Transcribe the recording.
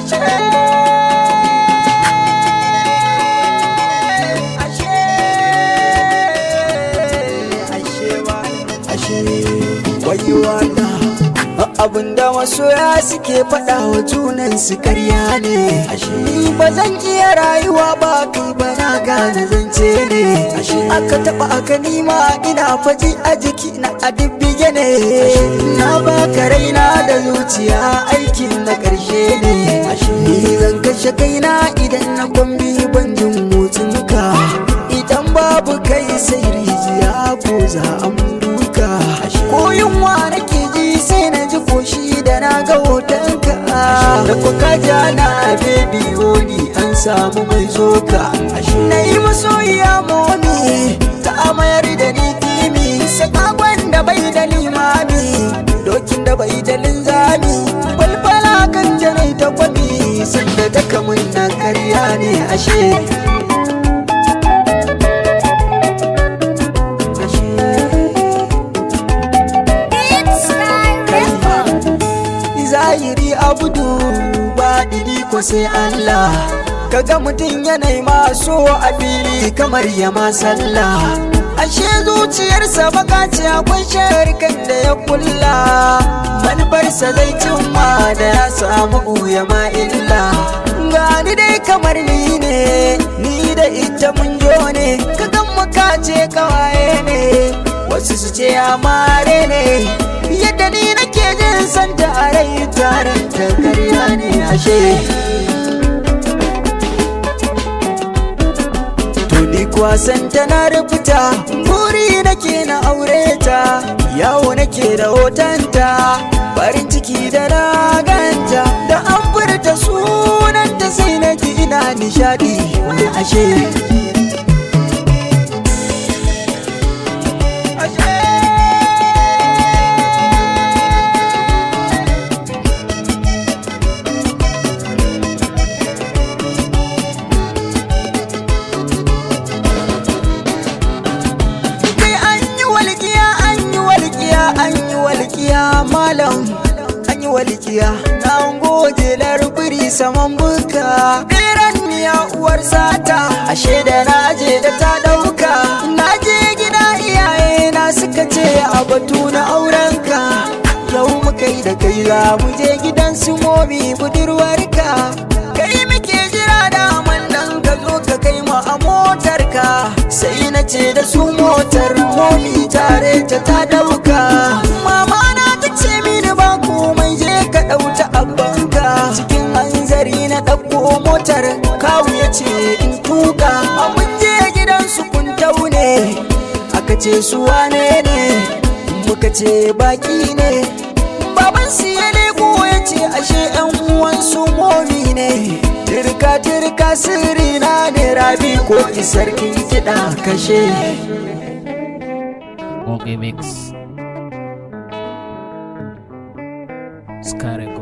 ashe ashe ashe wa ashe wayewa na abinda masoya suke faɗa wa junan su karya ne ashe ni ba zan iya rayuwa ba kai ba na gane zance ne ashe aka taɓa aka nima ina faji a jiki na a dibbige ne na baka raina da zuciya aikin na ƙarshe ne ashe ni zan kashe kaina idan na kwambi ban jin motsinka idan babu kai sai rijiya ko za a duka ko yunwa nake ji sai na ji koshi da na ga hotonka da kuka ja na bebi honi an samu mai zoka na yi masoyiya moni ta amayar da ni kimi sakakon da bai da limami dokin da bai da linzami falfala kan janai ta kwami sanda ta kamun na karya ne ashe zahiri abudu ba diri ko sai Allah kaga mutum yanayi maso a fili kamar ya sallah ashe zuciyarsa baka ce akwai sharikan da ya kulla manufarsa zai cimma da ya samu ya ma illa gani dai kamar ni ne ni da ita mun jo ne kagan muka ce kawaye ne wasu su ce amare ne yadda ni nake jin santa a rai taron ta karya ne ashe Tuni kuwa santa na rubuta buri nake na aure ta yawo nake da hotonta farin ciki da na ganta da an furta sunanta sai na ji ina nishadi wani ashe walƙiya malam an yi walƙiya na goge larbiri saman buka ɗiran miya uwar sata ashe da na je da ta ɗauka na je gida iyaye na suka ce a batu na aurenka yau muka yi da kai za mu je gidan su momi budurwarka kai muke jira da nan ka zo ka kai mu a motarka sai na ce da su motar momi tare ta ta ɗauka mama na ta ce mini ba komai je ka ɗauta abbanka cikin hanzari na ɗauko motar kawu ya ce in tuka mun je gidan su kun taune aka ce su wane ne muka ce baki ne baban su ya leko ya ce ashe yan uwan su momi ne tirka tirka sirri na ne rabi ko isarkin kiɗa kashe Okay, mix. Scarab.